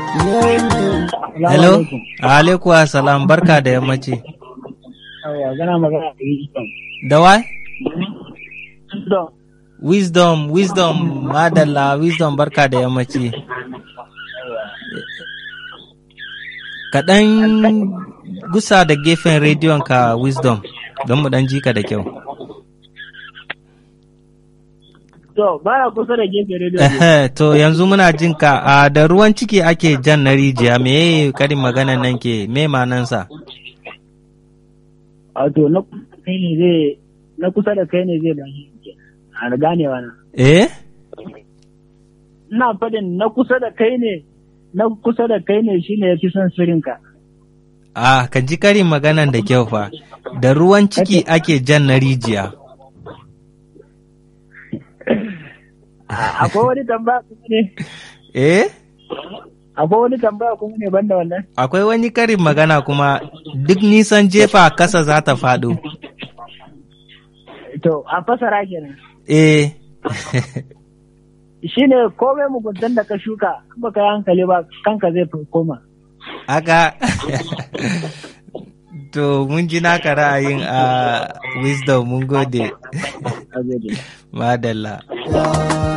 Hello? Alaikum salam barka da yammaci. Yawa, gana magana da wisdom. Da wai? Wisdom. Wisdom, wisdom, madalla, wisdom barka da yammaci. Kaɗan gusa da gefen rediyon ka wisdom don mu ɗan ji ka da kyau. To, baya kusa da gefe rediyo. Ehe, to yanzu muna jin ka a da ruwan ciki ake jan na rijiya me karin maganan nan ke me manansa? Wato, na kusa da kai ne zai, na kusa da kai ne zai bashi a ganewa na. Eh? Ina faɗin na kusa da kai ne, na kusa da kai ne shine ya fi son sirrinka. Ah, ka ji karin maganan da kyau fa. Da ruwan ciki ake jan na rijiya. Akwai wani tambaya kuma ne? Eh? Akwai wani tambaya kuma ne banda wannan? Akwai wani karin magana kuma duk nisan jefa kasa za ta faɗo. To, a fasara kenan. Eh. Shi ne komai muguntan da ka shuka, in baka yi hankali ba, kanka zai koma. Aka. to, mun ji naka ra'ayin a wisdom mun gode. A gode. Madalla.